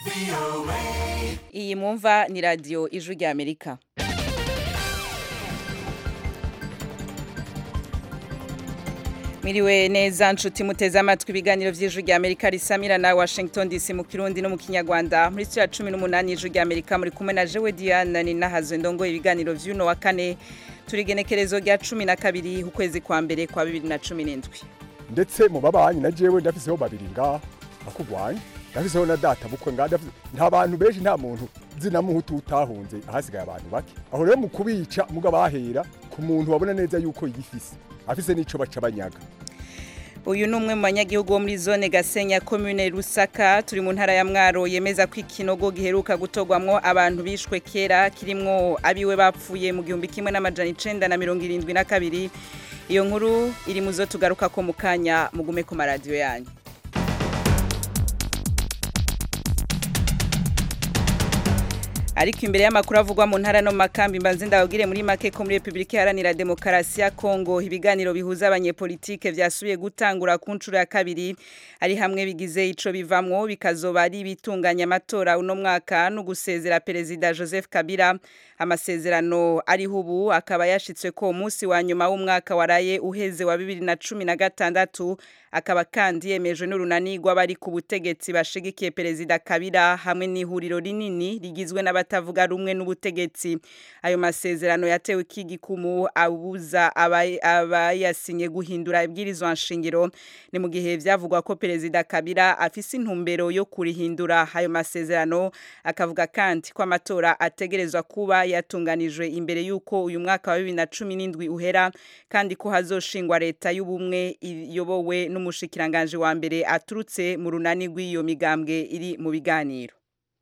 iyi mwumva ni radiyo ijwi rya amerika Miriwe neza nshuti muteze amatwi ibiganiro vy'ijwi rya Amerika risamira na Washington DC mu Kirundi no mu Kinyarwanda muri cya 18 ijwi rya Amerika muri kumwe na Jewe Diana ni nahazo ndongo ibiganiro vy'uno wa kane turigenekerezo rya 12 ukwezi kwa mbere kwa 2017 ndetse mu babanyi na jewe ndafiseho babiri ngaha bakugwanya ndafiseho na data bukwe ngaha nta bantu benshi nta muntu zina muhutu utahunze ahasigaye abantu bake aho rero mu kubica muga bahera ku muntu wabona neza yuko yifise afise n'ico baca banyaga uyu ni umwe mu banyagihugu bo muri zone gasenya komune rusaka turi mu ntara ya mwaro yemeza ko ikinogo giheruka gutorwamwo abantu bishwe kera kirimwo abiwe bapfuye mu gihumbi kimwe n'amajana icenda na mirongo irindwi na kabiri iyo nkuru iri mu zo tugaruka ko mu kanya mugume ku maradiyo yanyu ariko imbere y'amakuru avugwa mu ntara no mu makambi mbanze ndababwire muri make ko muri Republika Iharanira Demokarasi ya Kongo ibiganiro bihuza abanyepolitike vyasubiye gutangura ku nshuro ya kabiri ari hamwe bigize ico bivamwo bikazoba ari bitunganya amatora uno mwaka no gusezera perezida Joseph Kabila amasezerano ariho ubu akaba yashitswe ko umunsi wa nyuma w'umwaka waraye uheze wa 2016 akaba kandi yemejwe n'urunani rw'abari ku butegetsi bashigikiye perezida Kabila hamwe n'ihuriro rinini rigizwe n'abatavuga rumwe n'ubutegetsi ayo masezerano yatewe ikigikumu abuza abayasinye guhindura ibwirizwa nshingiro ni mu gihe vyavugwa ko perezida Kabila afise intumbero yo kurihindura ayo masezerano akavuga kandi ko amatora ategerezwa kuba yatunganijwe imbere yuko uyu mwaka wa 2017 uhera kandi ko hazoshingwa leta y'ubumwe iyobowe n'umushikiranganje wa mbere aturutse mu runani rw'iyo migambwe iri mu biganiro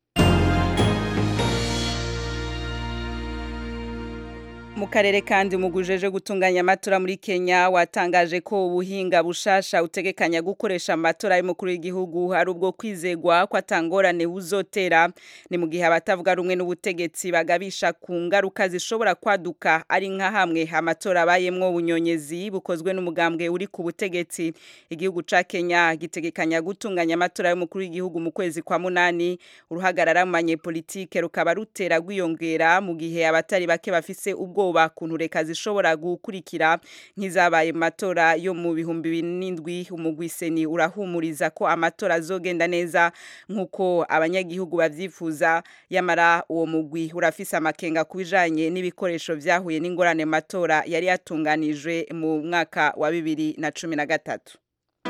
mu karere kandi umugujeje gutunganya amatora muri Kenya watangaje ko ubuhinga bushasha utegekanya gukoresha amatora y'umukuru w'igihugu ari ubwo kwizegwa ko atangorane buzotera ni mu gihe abatavuga rumwe n'ubutegetsi bagabisha ku ngaruka zishobora kwaduka ari nka hamwe amatora abayemwo bunyonyezi bukozwe n'umugambwe uri ku butegetsi igihugu ca Kenya gitegekanya gutunganya amatora y'umukuru w'igihugu mu kwezi kwa munani uruhagarara mu banyepolitike rukaba rutera gwiyongera mu gihe abatari bake bafise ubwo ubwoba kuntu reka zishobora gukurikira nk'izabaye mu matora yo mu bihumbi binindwi umugwiseni urahumuriza ko amatora azogenda neza nk'uko abanyagihugu bavyifuza yamara uwo mugwi urafise amakenga ku bijanye n'ibikoresho vyahuye n'ingorane matora yari yatunganijwe mu mwaka wa bibiri na cumi na gatatu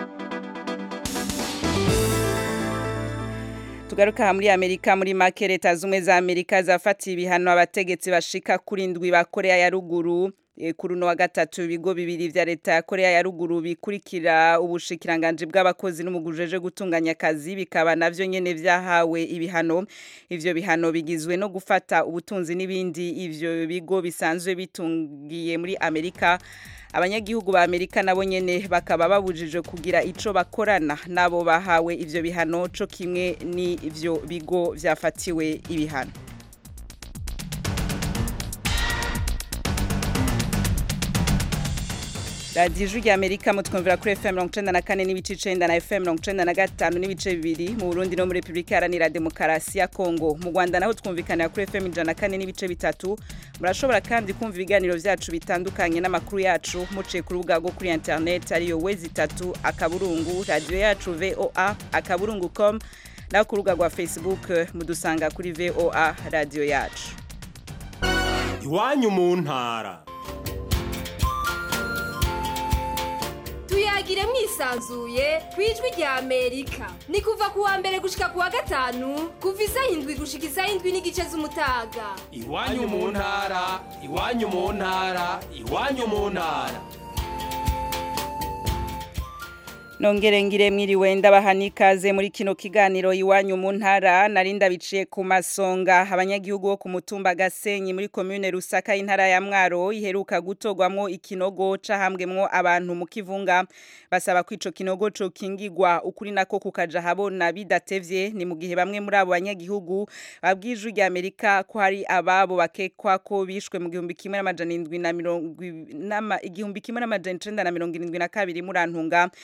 tugaruka muri Amerika muri make leta zumwe za Amerika zafatiye ibihano abategetsi bashika kuri ndwi ba Korea ya ruguru kuri uno wa gatatu ibigo bibiri vya leta ya Korea ya ruguru bikurikira ubushikiranganje bw'abakozi n'umugujeje gutunganya akazi bikaba navyo nyene vyahawe ibihano ivyo bihano bigizwe no gufata ubutunzi n'ibindi ivyo bigo bisanzwe bitungiye muri Amerika abanyagihugu ba Amerika nabo nyene bakaba babujije kugira ico bakorana nabo bahawe ivyo bihano co kimwe ni ivyo bigo vyafatiwe ibihano radiyo ijwi rya amerika mutwumvira kuri fm mirongo icenda na kane n'ibice icenda na fm mirongo icenda na gatanu n'ibice bibiri mu burundi no muri repubulika iharanira demokarasi ya kongo mu rwanda naho twumvikanira kuri fm ijana na kane n'ibice bitatu murashobora kandi kumva ibiganiro vyacu bitandukanye n'amakuru yacu muciye ku rubuga rwo kuri internet ariyo wezi itatu akaburungu radiyo yacu voa akaburungu com naho ku rubuga rwa facebook mudusanga kuri voa radiyo yacu iwanyu mu ntara tuyagire mwisanzuye ku ijwi rya amerika ni kuva ku wa mbere gushika ku wa gatanu kuva isaha indwi gushika isaha indwi n'igice z'umutaga iwanyu mu ntara iwanyu mu ntara iwanyu mu ntara nongere ngire mwiriwe ndabaha n'ikaze muri kino kiganiro iwanyu mu ntara narinda biciye ku masonga abanyagihugu bo ku mutumba gasenyi muri komune rusaka y'intara ya mwaro iheruka gutorwamwo ikinogo cahambwemwo abantu mu kivunga basaba ko ico kinogo co kingigwa ukuri nako kukaja habona bidatevye ni mu gihe bamwe muri abo banyagihugu babwije rya Amerika ko hari ababo bakekwa ko bishwe mu gihumbi kimwe n'amajana indwi na mirongo igihumbi kimwe n'amajana icenda na mirongo irindwi na kabiri murantunga bari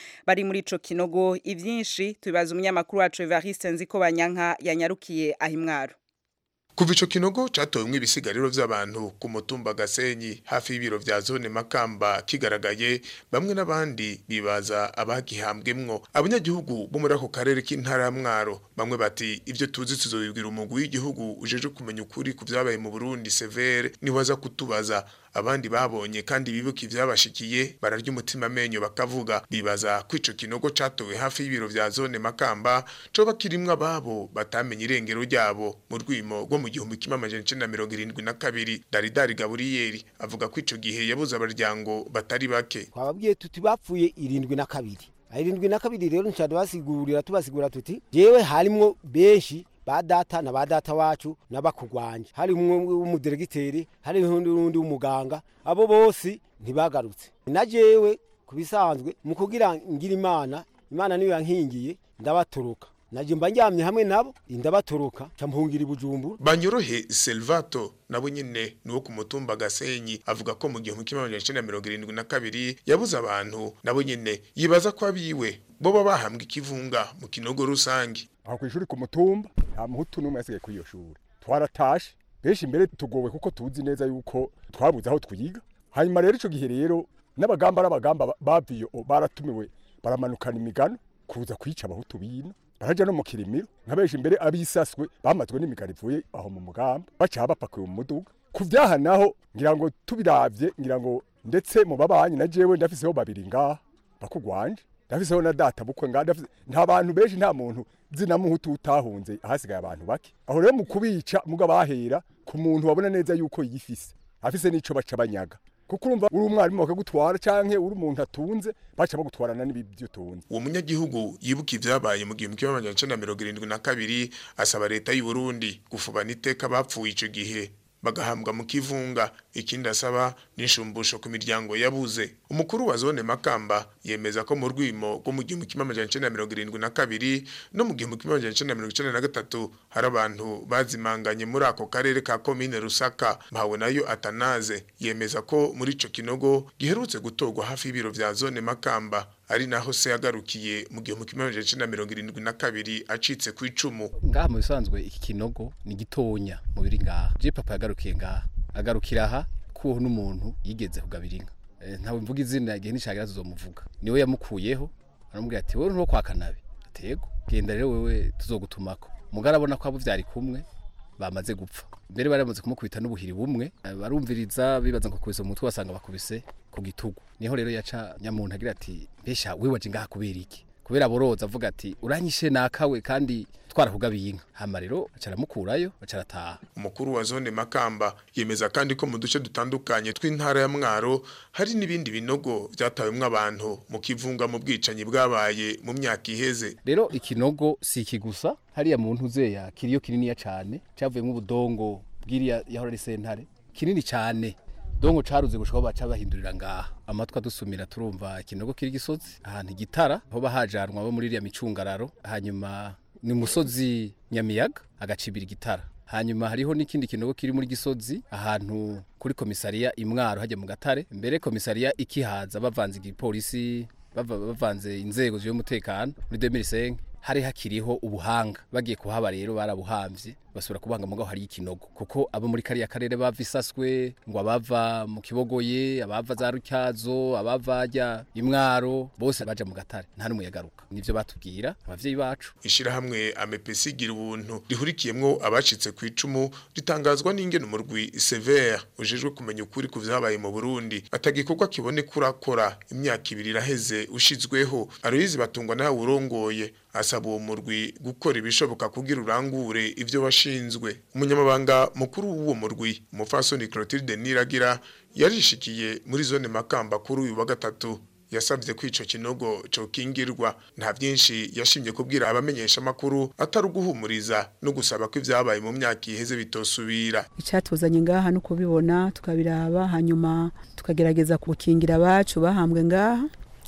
muri ico kinogo ivyinshi tubibaza umunyamakuru wacu Evariste Nziko Banyanka yanyarukiye ahimwaro Kuva ico kinogo catowemwo ibisigariro vy'abantu ku mutumba Gasenyi hafi y'ibiro vya zone Makamba kigaragaye bamwe n'abandi bibaza abagihambwemwo abanyagihugu bo muri ako karere k'intara ya Mwaro bamwe bati ivyo tuzi tuzobibwira umugwi w'igihugu ujeje kumenya ukuri ku vyabaye mu Burundi severe niwaza kutubaza abandi babonye kandi bibuka ivyabashikiye bararya umutima amenyo bakavuga bibaza ko ico kinogo catowe hafi y'ibiro vya zone Makamba coba kirimwo ababo batamenye irengero ryabo mu rwimo rwo mu gihumbi kimwe amajana icenda na mirongo irindwi na kabiri Daridari Gaburiyeri avuga ko ico gihe yabuze abaryango batari bake twababwiye tuti bapfuye irindwi na kabiri irindwi na kabiri rero nshaka basigurira tubasigura tuti jewe harimwo benshi ba data na ba data wacu n'abakugwanje hari umwe w'umudiregiteri hari n'undi w'umuganga abo bose ntibagarutse na jewe kubisanzwe mu kugira ngira imana imana niyo yankingiye ndabatoroka naje mba njyamye hamwe nabo ndabatoroka campungira ibujumbura Banyorohe Selvato nabo nyene nuwo ku mutumba Gasenyi avuga ko mu gihumbi kimwe amajana icenda na mirongo irindwi na kabiri yabuze abantu nabo nyene yibaza ko abiwe boba bahambwa ikivunga mu kinogo rusangi aho kw'ishuri ku mutumba nta muhutu n'umwe yasigaye kuri iyo shuri twaratashe benshi imbere tugowe kuko tuzi neza yuko twabuze aho twiga hanyuma rero ico gihe rero n'abagamba n'abagamba baviyo baratumiwe baramanukana imigano kuza kwica abahutu bino baraja no mu kirimiro nka benshi imbere abisaswe bamazwe n'imigano ivuye aho mu mugamba baca bapakuye mu muduga ku vyaha naho ngira ngo tubiravye ngira ngo ndetse mu babanyi na jewe ndafiseho babiri ngaha bakugwanje ndafiseho na data bukwe ngaha ndafise nta bantu benshi nta muntu zina muhutu utahunze ahasigaye abantu bake aho rero mu kubica muga bahera ku muntu wabona neza yuko yifise afise n'ico baca banyaga kuko urumva uri umwarimu bakagutwara canke uri umuntu atunze baca bagutwarana n'ibyo utunze uwo munyagihugu yibuka ivyabaye mu gihumbi kimwe amajana icenda na mirongo irindwi na kabiri asaba leta y'u Burundi gufubana iteka bapfuye ico gihe bagahambwa mu kivunga ikindi asaba n'ishumbusho ku miryango yabuze umukuru wa zone Makamba yemeza ko mu rwimo rwo mu gihumbi kimwe amajana icenda na mirongo irindwi na kabiri no mu gihumbi kimwe amajana icenda na mirongo icenda na gatatu hari abantu bazimanganye muri ako karere ka komine Rusaka mpawe nayo Atanaze yemeza ko muri ico kinogo giherutse gutorwa hafi y'ibiro vya zone Makamba ari naho se yagarukiye mu gihumbi kimwe amajana icenda na mirongo irindwi na kabiri acitse ku icumu ngaha mu bisanzwe iki kinogo ni gitonya mu biri ngaha je papa yagarukiye ngaha agarukira aha kuho n'umuntu yigeze kugabira inka Eh, ntawe mvuga izina igihe nishagira tuzomuvuga niwe yamukuyeho aramubwira ati wowe ntuwo kwa kanabe atego genda rero wewe tuzogutumako mugara abona ko abo vyari kumwe bamaze gupfa mbere bari bamaze kumukubita n'ubuhiri bumwe eh, barumviriza bibaza ngo kubise umutwe basanga bakubise ku gitugu niho rero yaca nyamuntu agira ati mbesha wewe waje ngaha kubera iki kubera aboroza avuga ati uranyishe nakawe kandi twarakugabiye inka hama rero baca aramukurayo baca arataha umukuru wa zone Makamba yemeza kandi ko mu duce dutandukanye tw'intara ya Mwaro hari n'ibindi binogo vyatawemwo abantu mu kivunga mu bwicanyi bwabaye mu myaka iheze rero ikinogo si iki gusa hariya mu ntuzeya kiriyo kininiya cane cavuyemwo ubudongo bwiriya yahora ari sentare kinini cane dongo caruze gushika baca bahindurira ngaha amatwi adusumira turumva ikinogo kiri gisozi ahantu igitara aho bahajanwa bo muri iriya micungararo hanyuma ni musozi nyamiyaga agacibira igitara hanyuma hariho n'ikindi kinogo kiri muri gisozi ahantu kuri komisariya imwaro hajya mu gatare mbere komisariya ikihaza bavanze igipolisi bava- bavanze inzego z'umutekano muri 2005 hari hakiriho ubuhanga bagiye kuhaba rero barabuhamvye basubira kubanga mugaho hari ikinogo kuko abo muri kariya karere bava isaswe ngo abava mu kibogoye abava za rutyazo abava ajya imwaro bose baja mu gatare nta n'umwe yagaruka nivyo batubwira abavyeyi bacu ishirahamwe amepesi gira ubuntu rihurikiyemwo abacitse ku icumu ritangazwa n'ingene umurwi severe ujejwe kumenya ukuri ku vyabaye mu Burundi atagikorwa kibone kurakora imyaka ibiri iraheze ushizweho Aloyizi batungwa nawe urongoye asaba uwo murwi gukora ibishoboka kugira urangure ivyo washinzwe umunyamabanga mukuru w'uwo murwi umufasoni Clotilde Niragira yarishikiye muri zone Makamba kuri uyu wa gatatu yasabye ko ico kinogo cokingirwa nta byinshi yashimye kubwira abamenyesha makuru atari uguhumuriza no gusaba ko ivyabaye mu myaka iheze bitosubira icyatuzanye ngaha no kubibona tukabiraba hanyuma tukagerageza gukingira abacu bahambwe ngaha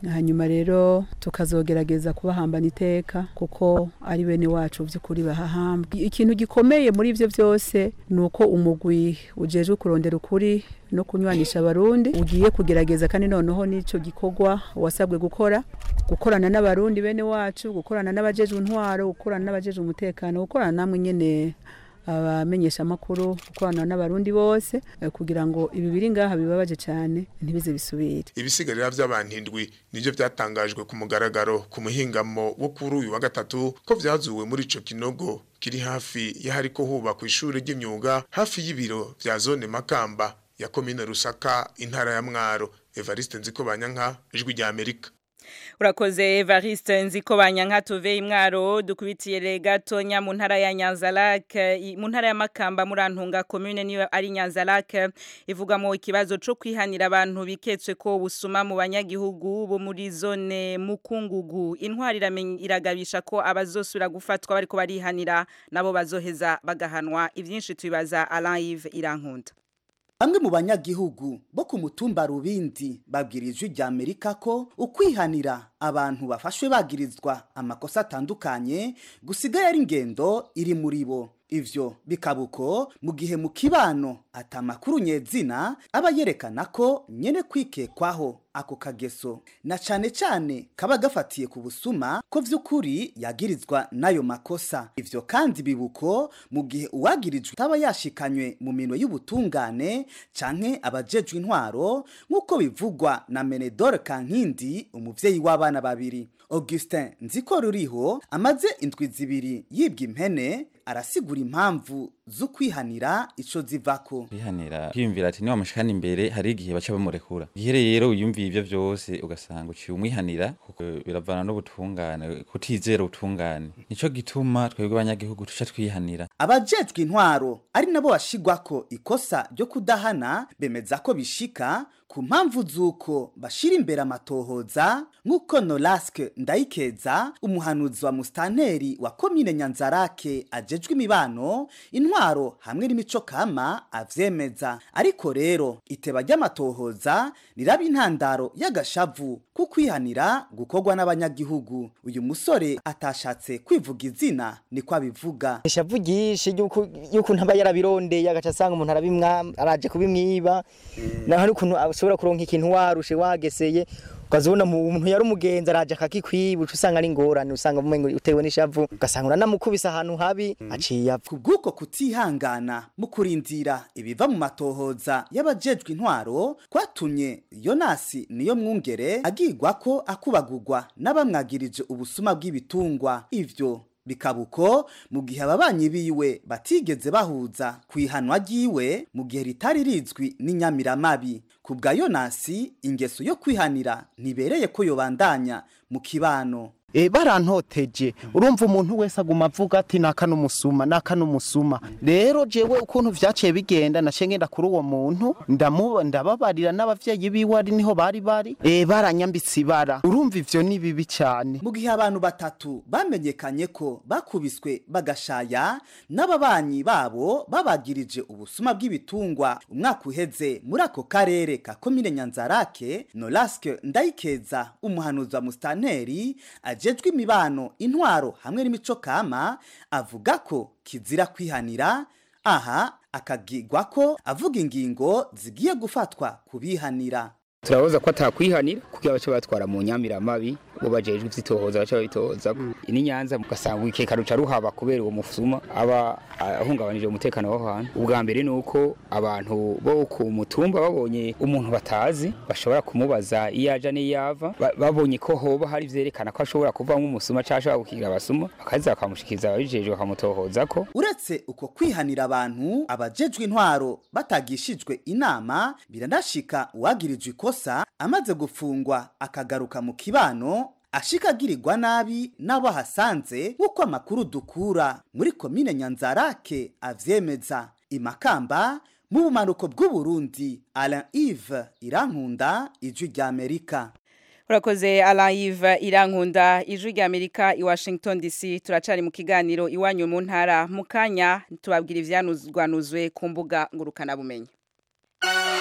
hanyuma rero tukazogerageza kubahambana iteka kuko ari bene wacu by'ukuri bahahambwe ikintu gikomeye muri ibyo byose ni uko umugwi ujejwe kurondera ukuri no kunywanisha abarundi ugiye kugerageza kandi noneho n'icyo gikorwa wasabwe gukora gukorana n'abarundi bene wacu gukorana n'abajejwe intwaro gukorana n'abajejwe umutekano gukorana namwe nyene abamenyesha amakuru gukorana n'abarundi bose eh, kugira ngo ibi biri ngaha bibabaje cyane ntibize bisubire ibisigarira vy'abantu indwi nivyo vyatangajwe ku mugaragaro ku muhingamo wo kuri uyu wa gatatu ko vyazuwe muri ico kinogo kiri hafi y'ahariko hubakwa ishure ry'imyuga hafi y'ibiro vya zone Makamba ya komine Rusaka intara ya Mwaro Evariste Nzikobanyanka ijwi rya Amerika Urakoze Evariste nziko banyanka tuve imwaro dukubitiye gatonya mu ntara ya Nyanzalak mu ntara ya Makamba murantunga commune niyo ari Nyanzalak ivugamo ikibazo cyo kwihanira abantu biketswe ko busuma mu banyagihugu bo muri zone mukungugu intwari iragabisha ko abazosura gufatwa bariko barihanira nabo bazoheza bagahanwa ivyinshi tubibaza Alain Yves Irankunda Bamwe mu banyagihugu bo ku mutumba Rubindi babwirijwe rya Amerika ko ukwihanira abantu bafashwe bagirizwa amakosa atandukanye gusigaye ari ingendo iri muri bo ivyo bikabuko mu gihe mu kibano atamakuru nyezina aba yerekana ko nyene kwikekwaho ako kageso na cane cane kaba gafatiye ku busuma ko vy'ukuri yagirizwa n'ayo makosa ivyo kandi bibuko mu gihe uwagirijwe taba yashikanywe mu minwe y'ubutungane canke abajejwe intwaro nk'uko bivugwa na Menedore Kankindi umuvyeyi w'abana babiri Augustin nziko ruriho amaze indwi zibiri yibwa impene arasigura impamvu zo kwihanira ico zivako kwihanira kwiyumvira ati niba mushikana imbere hari igihe baca bamurekura igihe rero uyumviye ivyo vyose ugasanga uciye umwihanira kuko biravana n'ubutungane kutizera ubutungane nico gituma twebwe abanyagihugu tuca twihanira abajejwe intwaro ari nabo bashigwako ikosa ryo kudahana bemeza ko bishika ku mpamvu z'uko bashira imbere amatohoza nk'uko Nolaske Ndayikeza umuhanuzi wa mustanteri wa komine Nyanzarake ajejwe imibano intwaro hamwe n'imico kama avyemeza ariko rero iteba ry'amatohoza riraba intandaro y'agashavu ku kwihanira gukorwa n'abanyagihugu uyu musore atashatse kwivuga izina niko abivuga ishavu ryinshi y'ukuntu aba yarabirondeye agaca asanga umuntu arabimwa araje kubimwiba naho ari ukuntu ushobora kuronka ikintu warushe wageseye ukazibona umuntu yari umugenzi araje akakikwiba uca usanga ari ingorane usanga umengo utewe n'ishavu ugasanga uranamukubise ahantu habi aciye apfa kubw'uko kutihangana mu kurindira ibiva mu matohoza y'abajejwe intwaro kwatumye yonasi niyo mwungere agirwa ko akubagurwa n'abamwagirije ubusuma bw'ibitungwa ivyo bikabuko mu gihe ababanyi biwe batigeze bahuza ku ihanwa ryiwe mu gihe ritari rizwi n'inyamiramabi ku bwa yonasi ingeso yo kwihanira ntibereye ko yobandanya mu kibano e barantoteje urumva umuntu wese aguma avuga ati naka n'umusuma naka n'umusuma rero jewe ukuntu vyaciye bigenda naciye ngenda kuri uwo muntu ndamuba ndababarira n'abavyeyi biwe ari niho bari bari e baranyambitse ibara urumva ivyo ni bibi cyane mu gihe abantu batatu bamenyekanye ko bakubiswe bagashaya n'ababanyi babo babagirije ubusuma bw'ibitungwa umwaka uheze muri ako karere ka komine Nyanzarake Nolaske Ndayikeza umuhanuzi wa mustanteri ajejwe imibano intwaro hamwe n'imico kama avuga ko kizira kwihanira aha akagirwa ko avuga ingingo zigiye gufatwa kubihanira turabaza ko atakwihanira kugira bace batwara mu nyamiramabi bo bajejwe ivyitohoza bace babitohoza ini nyanza mugasanga ikeka ruca ruhaba kubera uwo mufuma aba ahungabanije umutekano w'aho hantu ubwa mbere ni uko abantu bo ku mutumba babonye umuntu batazi bashobora kumubaza iyo aja n'iyo ava babonye ko hoba hari vyerekana ko ashobora kuvamwo umusuma canke ashobora gukigira abasuma bakaza bakamushikiriza ababijejwe bakamutohoza ko uretse uko kwihanira abantu abajejwe intwaro batagishijwe inama biranashika uwagirijwe ikosa amaze gufungwa akagaruka mu kibano ashika agirirwa nabi n'abo ahasanze nk'uko amakuru dukura muri komine nyanzarake avyemeza imakamba mu bumanuko bw'uburundi alain ive irankunda ijwi ry'amerika urakoze alayive irankunda ijwi rya amerika i washington dc turacari mu kiganiro iwanyu mu ntara mu kanya tubabwira ivyanuzwanuzwe ku mbuga ngurukanabumenyi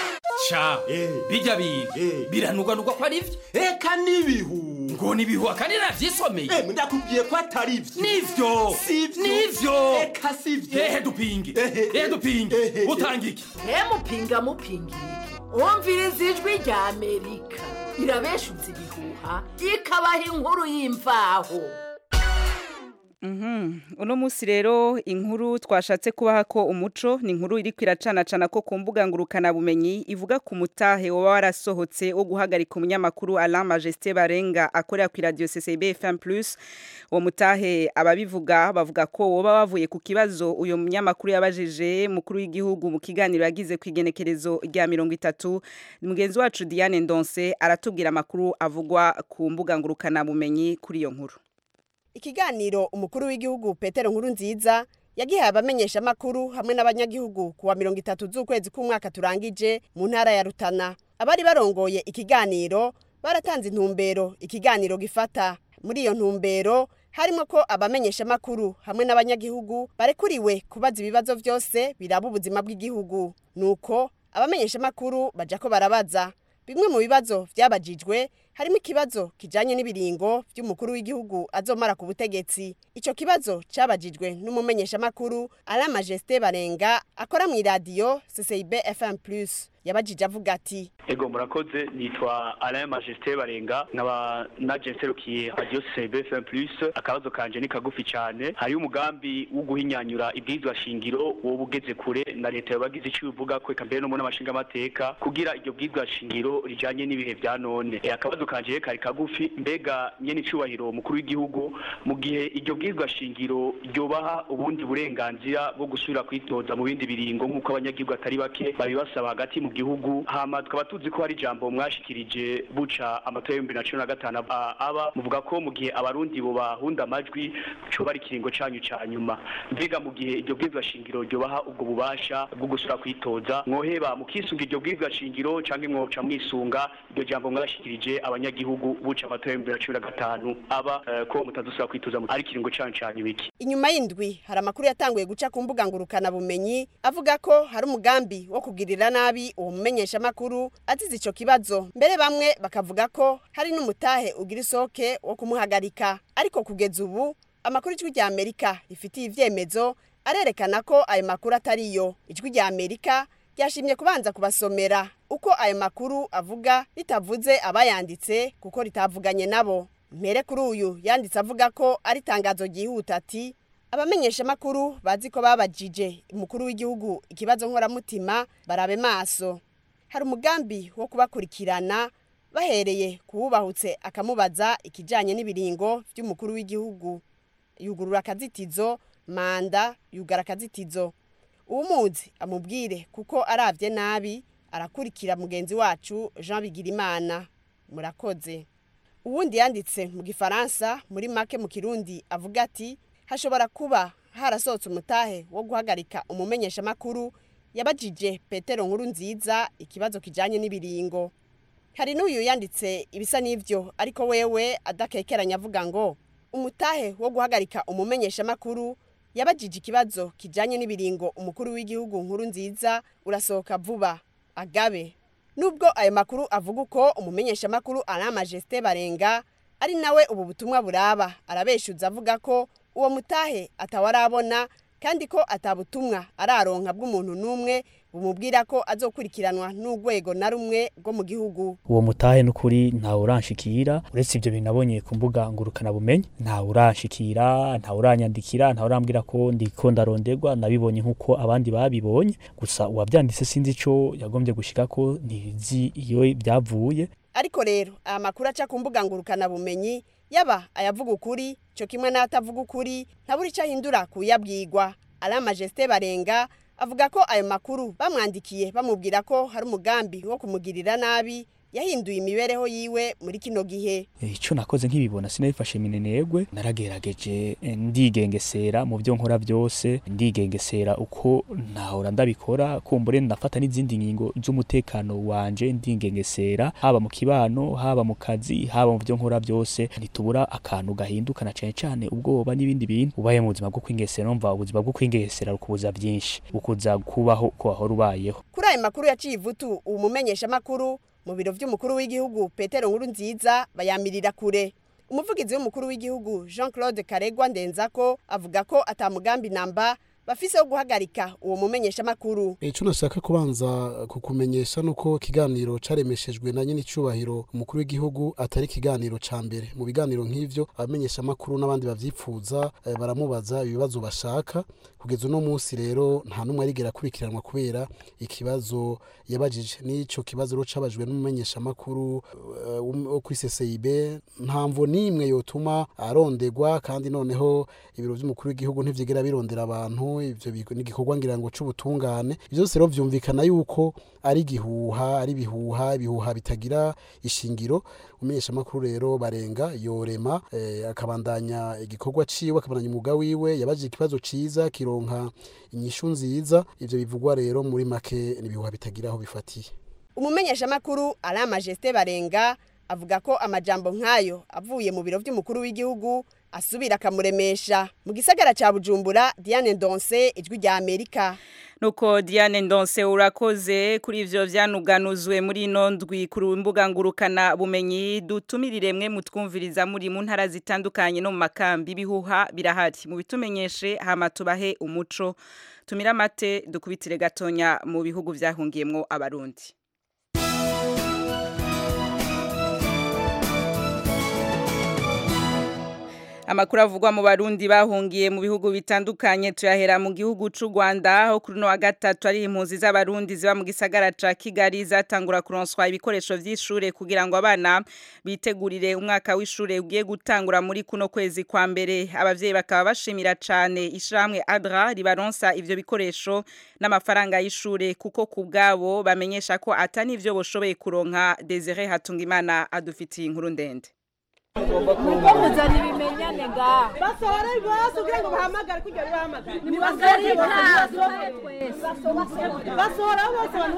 sha bijya biga biranugwanugwa ko ari byo eka n'ibihu ngo nibihuha kandi navyisomeye Eh, ndakubwiye ko atari ivyo nivyo Sivyo. nivyo eka sivyo ehe dupinge ehe dupinge utanga iki mupinga mupinga iki umviriza ijwi rya amerika irabeshutse ibihuha ikabaha inkuru y'imvaho Mhm. Uno musi rero inkuru twashatse kubaha ko umuco ni inkuru iri kwiracanacana ko ku mbuga ngurukana bumenyi ivuga ku mutahe woba warasohotse wo guhagarika umunyamakuru Alain Majesté Barenga akorera ku radio CCB FM+ uwo mutahe ababivuga bavuga ko woba wavuye ku kibazo uyo munyamakuru yabajije mukuru w'igihugu mu kiganiro yagize ku igenekerezo rya 30 mugenzi wacu Diane Ndonse aratubwira amakuru avugwa ku mbuga ngurukana bumenyi kuri iyo nkuru ikiganiro umukuru w'igihugu petero nkuru nziza yagihaye abamenyeshamakuru hamwe n'abanyagihugu kuwa mirongo itatu z'ukwezi k'umwaka turangije mu ntara ya rutana abari barongoye ikiganiro baratanze intumbero ikiganiro gifata muri iyo ntumbero harimo ko abamenyeshamakuru hamwe n'abanyagihugu barekuriwe kubaza ibibazo byose biraba ubuzima bw'igihugu nuko abamenyeshamakuru baja ko barabaza bimwe mu bibazo byabajijwe harimo ikibazo kijanye n'ibiringo by'umukuru w'igihugu azomara ku butegetsi ico kibazo cabajijwe n'umumenyeshamakuru Alain Majesté Barenga akora mu iradiyo CCIB FM+ yabajije avuga ati ego murakoze nitwa Alain Majesté Barenga nkaba naje nserukiye radio CCB FM Plus akabazo kanje ni kagufi cyane hari umugambi wo guhinyanyura ibwirizwa shingiro wo bugeze kure na leta yabagize icyo ivuga ko eka mbere no mu n'amashinga amateka kugira iryo bwirizwa shingiro rijanye n'ibihe vya none e, akabazo kanje kari kagufi mbega nyene icubahiro mukuru w'igihugu mu gihe iryo bwirizwa shingiro ryobaha ubundi burenganzira bwo gusubira kwitoza mu bindi biringo nk'uko abanyagihugu atari bake babibasaba hagati mu gihugu hama tukaba tuzi ko hari ijambo mwashikirije buca amatora y'ibihumbi na cumi na gatanu aba- aba muvuga ko mu gihe abarundi bo bahunda amajwi coba ari ikiringo canyu ca nyuma mbega mu gihe iryo bwirizwa shingiro ryobaha ubwo bubasha bwo gusubira kwitoza mwoheba mukisunga iryo bwirizwa shingiro canke mwoca mwisunga iryo jambo mwashikirije abanyagihugu buca amatora y'ibihumbi na cumi na gatanu aba eh, ko mutazosubira kwitoza mu- ari ikiringo canyu ca nyuma iki inyuma y'indwi hari amakuru yatanguye guca ku mbuga ngurukana bumenyi avuga ko hari umugambi wo kugirira nabi uwo mumenyeshamakuru azize ico kibazo mbere bamwe bakavuga ko hari n'umutahe ugira isoke wo kumuhagarika ariko kugeza ubu amakuru ijwi rya amerika rifitiye ivyemezo arerekana ko ayo makuru atariyo ijwi rya amerika ryashimye kubanza kubasomera uko ayo makuru avuga ritavuze abayanditse kuko ritavuganye nabo mpere kuri uyu yanditse avuga ko ari itangazo ryihuta ati abamenyeshamakuru bazi ko babajije umukuru w'igihugu ikibazo nkoramutima barabe maso hari umugambi wo kubakurikirana bahereye kuwubahutse akamubaza ikijyanye n'ibiringo by'umukuru w'igihugu yugurura akazitizo manda yugara akazitizo uwumuzi amubwire kuko arabye nabi arakurikira mugenzi wacu jean bigirimana murakoze uwundi yanditse mu gifaransa muri make mu kirundi avuga ati hashobora kuba harasohotse umutahe wo guhagarika umumenyeshamakuru yabajije petero nkuru nziza ikibazo kijyanye n'ibiringo hari n'uyu yanditse ibisa n'ibyo ariko wewe adakekeranya avuga ngo umutahe wo guhagarika umumenyeshamakuru yabajije ikibazo kijyanye n'ibiringo umukuru w'igihugu nkuru nziza urasohoka vuba agabe nubwo ayo makuru avuga uko umumenyeshamakuru Alain Majesté Barenga ari nawe ubu butumwa buraba arabeshuza avuga ko uwo mutahe atawarabona kandi ko atabutumwa araronka bw'umuntu n'umwe bumubwira ko azokurikiranwa n'urwego na rumwe rwo mu gihugu uwo mutahe n'ukuri ntawe uranshikira uretse ibyo binabonye ku mbuga ngurukana bumenyi ntawe uranshikira ntawe uranyandikira ntawe urambwira ko ndiko ndaronderwa nabibonye nk'uko abandi babibonye gusa uwabyanditse sinzi ico yagombye gushika ko ntizi iyo byavuye ariko rero aya makuru aca ku mbuga ngurukana bumenyi yaba ayavuga ukuri cyo kimwe n'atavuga ukuri ntabura icyo ahindura kuyabwirwa Alain Majesté Barenga avuga ko ayo makuru bamwandikiye bamubwira ko hari umugambi wo kumugirira nabi yahinduye imibereho yiwe muri kino gihe icyo nakoze nk'ibibona sinabifashe minenegwe naragerageje eh, ndigengesera mu byo nkora byose ndigengesera uko ntahora ndabikora kumbure ndafata n'izindi ngingo z'umutekano wanje ndigengesera haba mu kibano haba mu kazi haba mu byo nkora byose ntitubura akantu gahinduka na cyane cyane ubwoba n'ibindi bintu ubaye mu buzima bwo kwingesera numva ubuzima bwo kwingesera rukubuza byinshi bukuza kubaho ko wahora ubayeho kuri ayo makuru yaciye ivutu uwo mumenyeshamakuru mu biro by'umukuru w'igihugu petero nkuru nziza bayamirira kure umuvugizi w'umukuru w'igihugu jean claude karegwa ndenzako avuga ko atamugambi namba bafise wo guhagarika uwo mumenyeshamakuru icyo nashaka kubanza kukumenyesha nuko ikiganiro caremeshejwe na nyine icubahiro umukuru w'igihugu atari ikiganiro ca mbere mu biganiro nk'ivyo abamenyeshamakuru n'abandi bavyipfuza eh, baramubaza ibibazo bashaka kugeza uno munsi rero nta n'umwe arigera akurikiranwa kubera ikibazo yabajije n'ico kibazo rero cabajwe n'umumenyeshamakuru eh, wo kuri CCIB nta mvo n'imwe yotuma arondegwa kandi noneho ibiro vy'umukuru w'igihugu ntivyigera birondera abantu ivyo bi- ni igikorwa ngira ngo c'ubutungane ivyo byose rero vyumvikana yuko ari gihuha ari bihuha ibihuha bitagira ishingiro umumenyeshamakuru rero barenga yorema eh, akabandanya igikorwa ciwe akabandanya umwuga wiwe yabajije ikibazo ciza kironka inyishu nziza ivyo bivugwa rero muri make ni ibihuha bitagira aho bifatiye umumenyeshamakuru ari amajesite barenga avuga ko amajambo nk'ayo avuye mu biro by'umukuru w'igihugu asubira akamuremesha mu gisagara cya bujumbura diane ndonse ijwi rya amerika nuko Diane Ndonse urakoze kuri ivyo vyanuganuzwe muri ino ndwi ku mbuga ngurukana bumenyi dutumirire mwe mutwumviriza muri mu ntara zitandukanye no mu makambi bihuha birahari mu bitumenyeshe hama tubahe umuco tumira mate dukubitire gatonya mu bihugu vyahungiyemwo abarundi Amakuru avugwa mu Barundi bahungiye mu bihugu bitandukanye tuyahera mu gihugu c'u Rwanda aho kuri no wa gatatu ari impunzi z'abarundi ziba mu gisagara ca Kigali zatangura kuronswa ibikoresho vy'ishure kugira ngo abana bitegurire umwaka w'ishure ugiye gutangura muri kuno kwezi kwa mbere abavyeyi bakaba bashimira cane ishamwe Adra ribaronsa ivyo bikoresho n'amafaranga y'ishure kuko kubgabo bamenyesha ko atani ivyo boshoboye kuronka Desire Hatungimana adufitiye inkuru ndende Nuko muzana ibimenyane nga basohora bose kugira ngo bahamagare kugira ngo bahamagare ni basore basohora bose abantu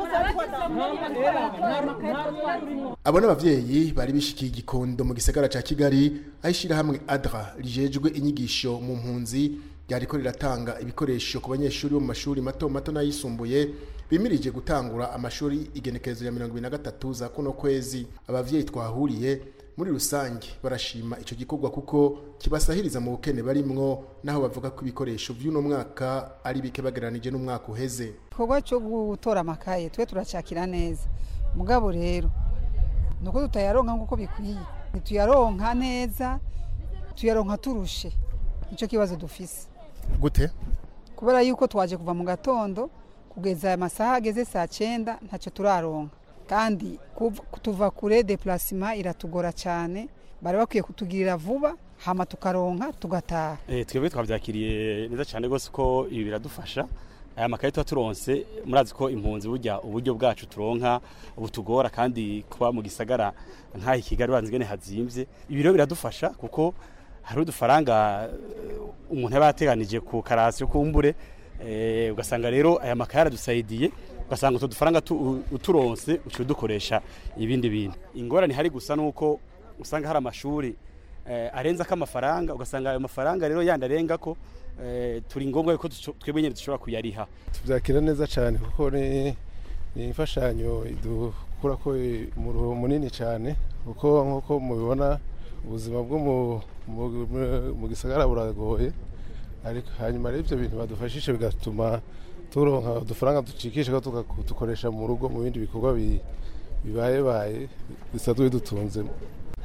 bose abo n'abavyeyi bari bishikiye igikondo mu gisagara ca kigali aho ishirahamwe adra rijejwe inyigisho mu mpunzi ryariko riratanga ibikoresho ku banyeshuri bo mu mashuri mato mato n'ayisumbuye bimirije gutangura amashuri igenekerezo ya mirongo ibiri na gatatu za kuno kwezi abavyeyi twahuriye muri rusange barashima ico gikorwa kuko kibasahiriza mu bukene barimwo naho bavuga ko ibikoresho vy'uno mwaka ari bike bageranije n'umwaka uheze igikorwa cyo gutora amakaye twe turacakira neza mugabo rero nuko tutayaronka nk'uko bikwiye ntituyaronka neza tuyaronka turushe nicyo kibazo dufise gute kubera yuko twaje kuva mu gatondo kugeza aya masaha ageze saa cyenda ntacyo turaronka kandi kuv- tuva kure deplacement iratugora cyane bari bakwiye kutugirira vuba hama tukaronka tugataha Eh, twebwe twabyakiriye neza cyane rwose ko ibi biradufasha aya makaye tuba turonse murazi ko impunzi burya uburyo bwacu turonka butugora kandi kuba mu gisagara nk'aha i kigali uranzi ingene hazimvye ibi rero biradufasha kuko hari udufaranga eh, umuntu aba yateganije ku karasi yo kumbure eh, ugasanga rero aya makaye aradusaidiye ugasanga utwo dufaranga tu- uturonse uciye udukoresha ibindi bintu ingorane hari gusa nuko usanga hari amashuri eh, arenza ko amafaranga ugasanga ayo mafaranga rero yandi arenga ko eh, turi ngombwa yuko duco- twebwe nyine dushobora kuyariha tubyakira neza cyane kuko ni ni imfashanyo idukura ko umuruho munini cyane kuko nk'uko mubibona ubuzima bwo mu- mu- mu- mu gisagara buragoye ariko hanyuma rero ibyo bintu badufashije bigatuma turonka udufaranga ducikisha ko tugakoresha mu rugo mu bindi bikorwa bi- bibayebaye bisanzwe bidutunzemo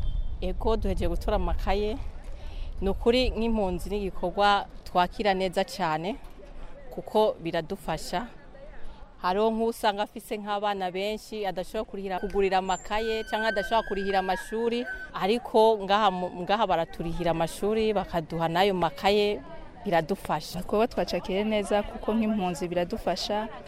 ego duhejeje gutora amakaye ni ukuri nk'impunzi n'igikorwa twakira neza cyane kuko biradufasha hariho nk'usanga afise nk'abana benshi adashobora kurihira kugurira amakaye cyangwa adashobora kurihira amashuri ariko ngaha mu- ngaha baraturihira amashuri bakaduha n'ayo makaye biradufasha kuba twacakire neza kuko nk'impunzi biradufasha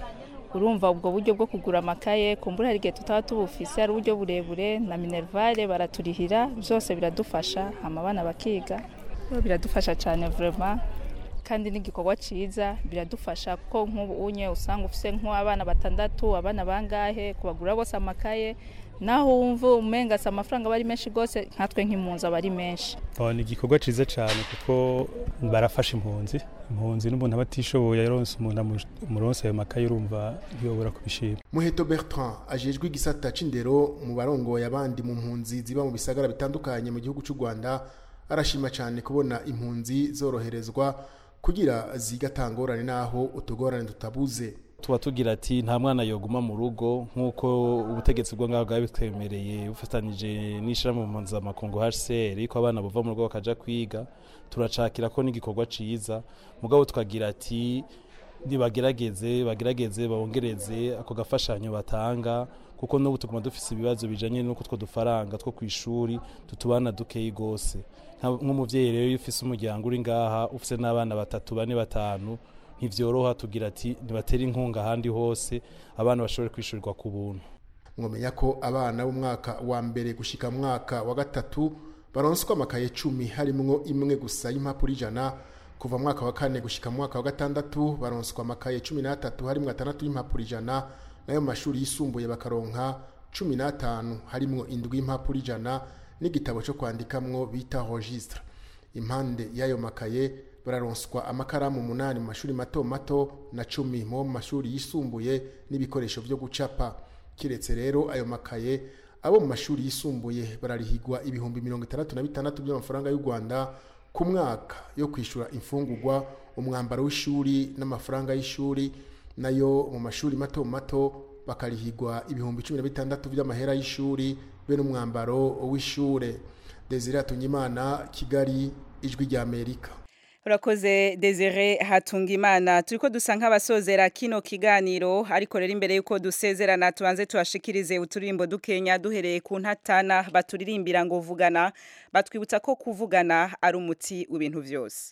urumva ubwo buryo bwo kugura amakaye kumbura hari igihe tutaba tubufise ari uburyo burebure na minervare baraturihira byose biradufasha hama abana bakiga biradufasha cyane vraiment kandi n'igikorwa cyiza biradufasha kuko nk'ubu unye usanga ufise nk'abana batandatu abana bangahe kubagura bose amakaye naho wumva umenga si amafaranga aba ari menshi rwose nkatwe nk'impunzi aba ari menshi Oh, ni igikorwa cyiza cyane kuko barafasha impunzi impunzi n'umuntu aba atishoboye yaronse umuntu amu- amuronse ayo makaye urumva ntiyobora kubishima muheto bertrand ajejwe igisata c'indero mu barongoye abandi mu mpunzi ziba mu bisagara bitandukanye mu gihugu c'u rwanda arashima cyane kubona impunzi zoroherezwa kugira zigatangorane n'aho utugorane tutabuze tuba tugira ati nta mwana yoguma mu rugo nk'uko ubutegetsi bwo ngaho bwaba bitwemereye bufatanyije n'ishyirahamwe mpuzamakungu hcr ko abana bava mu rugo bakaja kwiga turacakira ko n'igikorwa ciza mugabo tukagira ati nibagerageze bagerageze bongereze ako gafashanyo batanga kuko n'ubu tuguma dufise ibibazo bijanye n'uko two dufaranga two ku ishuri tutubana dukeyi gose Nka- nk'umuvyeyi rero iyo ufise umuryango uri ngaha ufise n'abana batatu bane batanu ntivyoroha tugira ati nibatera inkunga ahandi hose abana bashobore kwishyurirwa ku buntu mwamenya ko abana b'umwaka wa mbere gushika mu mwaka wa gatatu baronswa amakaye cumi harimwo imwe gusa y'impapuro ijana kuva mu mwaka wa kane gushika mu mwaka wa gatandatu baronswa amakaye cumi n'atatu harimwo atandatu y'impapuro ijana nayo mu mashuri yisumbuye bakaronka cumi n'atanu harimwo indwi y'impapuro ijana n'igitabo cyo kwandikamwo bita registre impande y'ayo makaye bararonswa amakaramu umunani mu mashuri mato mato na cumi mu mashuri yisumbuye n'ibikoresho byo gucapa kiretse rero ayo makaye abo mu mashuri yisumbuye bararihigwa ibihumbi mirongo itandatu na bitandatu by'amafaranga y'u rwanda ku mwaka yo kwishyura imfungurwa umwambaro w'ishuri n'amafaranga y'ishuri nayo mu mashuri mato mato bakarihigwa ibihumbi cumi na bitandatu by'amahera y'ishuri be n'umwambaro w'ishure desire atunyimana kigali ijwi ry'amerika urakoze desire hatungimana turiko dusa nk'abasozera kino kiganiro ariko rero imbere yuko dusezerana tubanze tubashikirize uturirimbo dukenya duhereye ku ntatana baturirimbira ngo vugana batwibutsa ko kuvugana ari umuti w'ibintu byose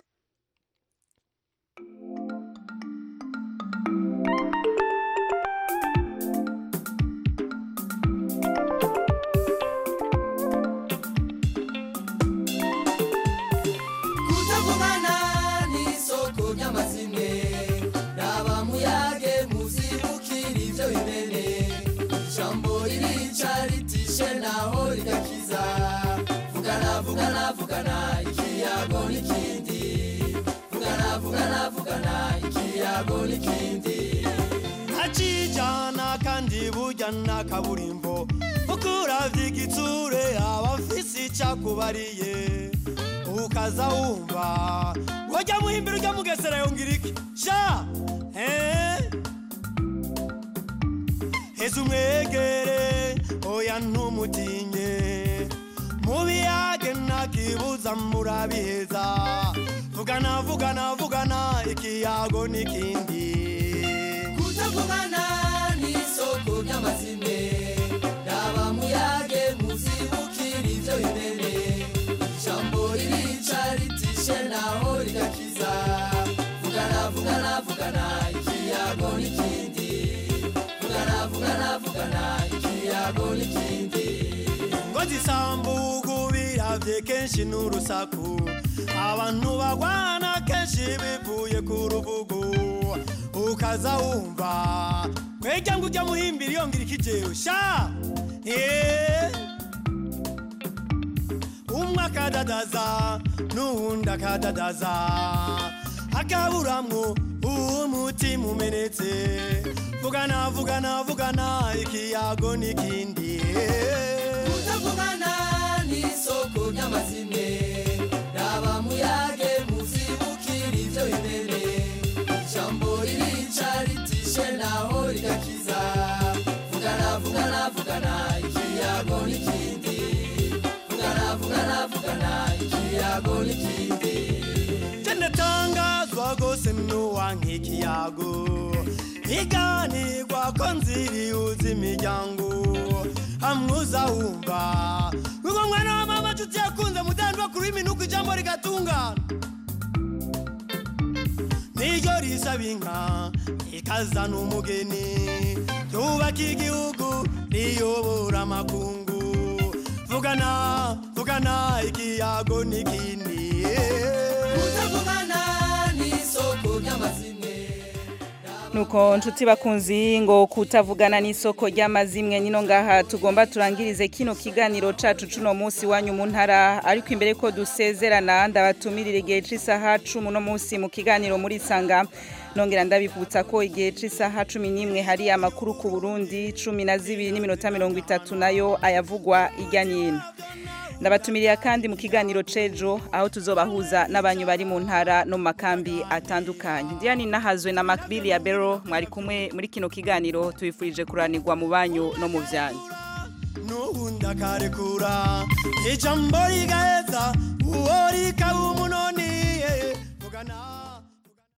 kutavugana n'isoko ry'amazimwe raba muyage muzibukira ibyo bimene ijambo ririca ritishe naho rigakiza vugana vugana vugana ikiyago n'ikindi vugana vugana vugana ikiyago n'ikindi ntacijana kandi burya nta kaburimbo kuko uravye igitsure aba afise icakubariye ukaza wumva wajya muhimbira ujya mugesera yongera iki sha eh? heza umwegere oya ntumutinye mubiyage ntakibuza murabiheza vugana vugana vugana ikiyago n'ikindi kutavugana n'isoko ry'amazimwe raba muyage muzibukira ibyo bimene ijambo ririca ritishe naho rigakiza vugana vugana vugana ikiyago n'ikindi vugana vugana vugana ikiyago n'ikindi ngo zisambugu biravye kenshi n'urusaku abantu bagwana kenshi bivuye ku rubugu ukaza wumva kwejya ngo ujya muhimbira yongera ikijewe sha Eh. umwe akadadaza n'uwundi akadadaza akaburamwo umutima umenetse vugana vugana vugana ikiyago n'ikindi kutavugana n'isoko ry'amazimwe raba muyage muzibukira ibyo bimene ijambo ririca ritishe naho rigakiza vugana vugana vugana ikiyago n'ikindi vugana vugana vugana ikiyago n'ikindi cendatangazwa gose nuwanka ikiyago iganirwa ko nzirihuza imiryango amwuza wumva wigo mwana wa mama nshuti yakunze mudandwa kuri minuko ijambo rigatungana niryo risaba inka ikazana umugeni ryubaka igihugu riyobora amakungu vugana vugana ikiyago n'ikindi kutavugana n'isoko ry'amazimwe nuko nshuti bakunzi ngo kutavugana n'isoko ry'amazimwe nino ngaha tugomba turangirize kino kiganiro cacu cuno munsi wanyu mu ntara ariko imbere ko dusezerana ndabatumirire igihe c'isaha cumi uno munsi mu kiganiro muri sanga nongera ndabivutsa ko igihe c'isaha cumi n'imwe hari amakuru ku burundi cumi na zibiri n'iminota mirongo itatu nayo ayavugwa irya nyino ndabatumiriye kandi mu kiganiro cejo aho tuzobahuza n'abanyu bari mu ntara no mu makambi atandukanye diane nahazwe na makbili ya bero mwari kumwe muri kino kiganiro tubifurije kuranirwa mu banyu no mu byanyu n'ubundi akarekura ijambo rigaheza uwo rikaba umunoni vugana